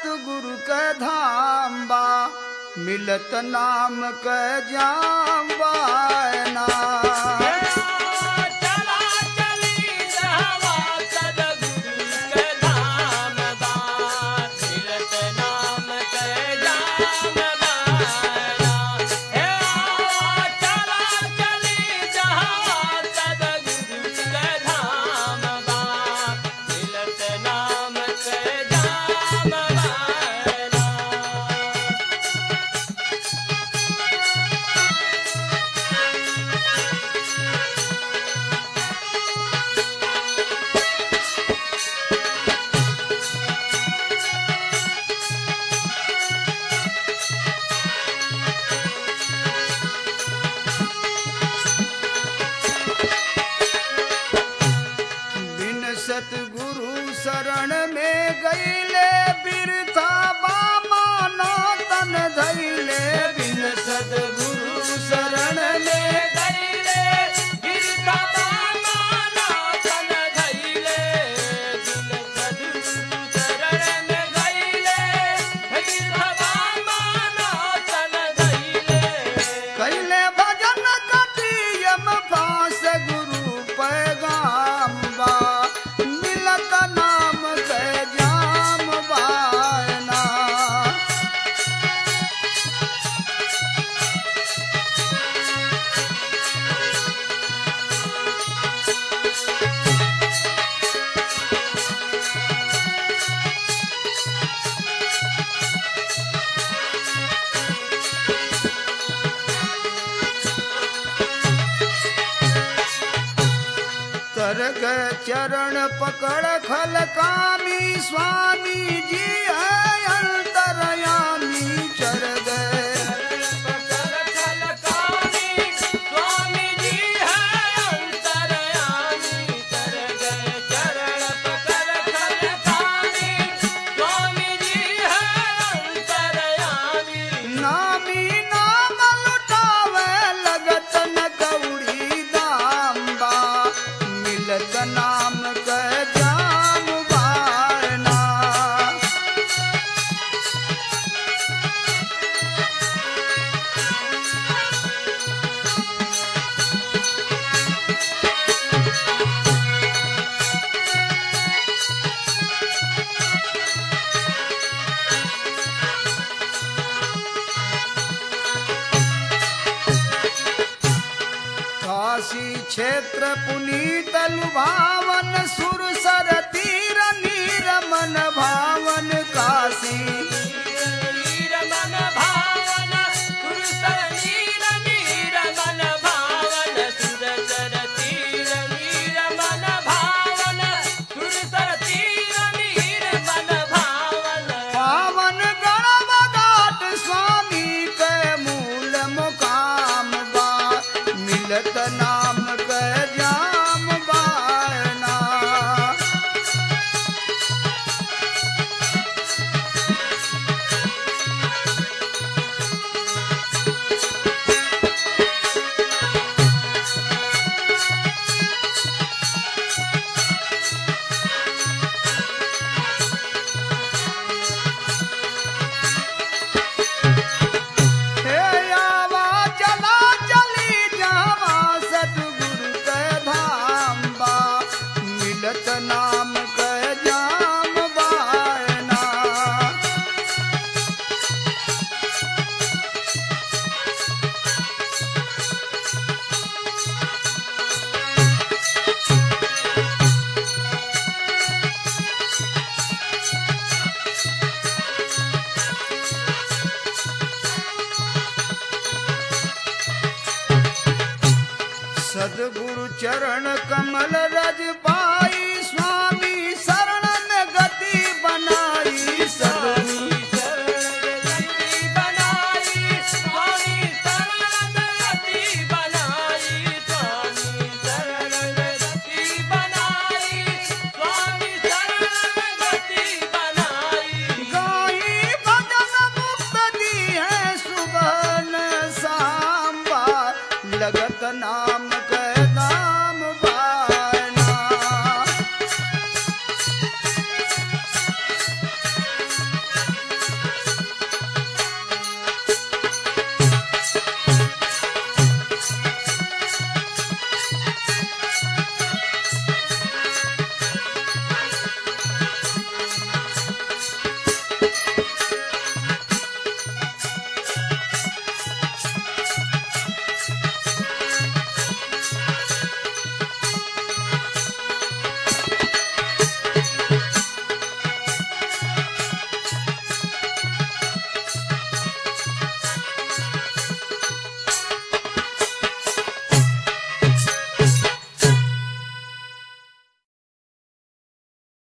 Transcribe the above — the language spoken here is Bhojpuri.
सतगुरु के धाम बा मिलत नाम के जाम बायना चला चली जहवा सदगुरु के धाम बा मिलत नाम के जाम बायना हे आवा चला चली जहवा सदगुरु के धाम बा मिलत नाम के जाम बायना बिन सतगुरु शरण में गईले बिरथा बामा ना तन धैले बिन सतगुरु शरण में गईले गिरता माना तन धैले दिल सदगुरु शरण में गईले गिरता माना तन धैले कैले भजन कटियम पास गुरु पैगाम बा मिलत नाम के जाम बायना तरग चरण पकड़ खल कामी स्वामी जी है अंतरयामी चर गए पकड़ खलकामी स्वामी जी है अंतरयामी कर गए चरण पकड़ खलकामी स्वामी जी है अंतरयामी नामी नाम लुटावे लगत न कौड़ी दाम बा मिलत नाम के जाम बारना काशी क्षेत्र पुनीत लुभावन सुरसर तीर नीरमन भावन काशी नीर मन भावन सुरसर नीर नीर मन भावन सुरसर तीर नीर मन भावन सुरसर तीर नीर मन भावन पावन गणवगाट स्वामी के मूल मुकाम बा मिलत नाम के जाम बायना हे आवा चला चली जावा सतगुरु के धाम बा मिलत नाम के जाम बायना सदगुरु चरण कमल रज पाई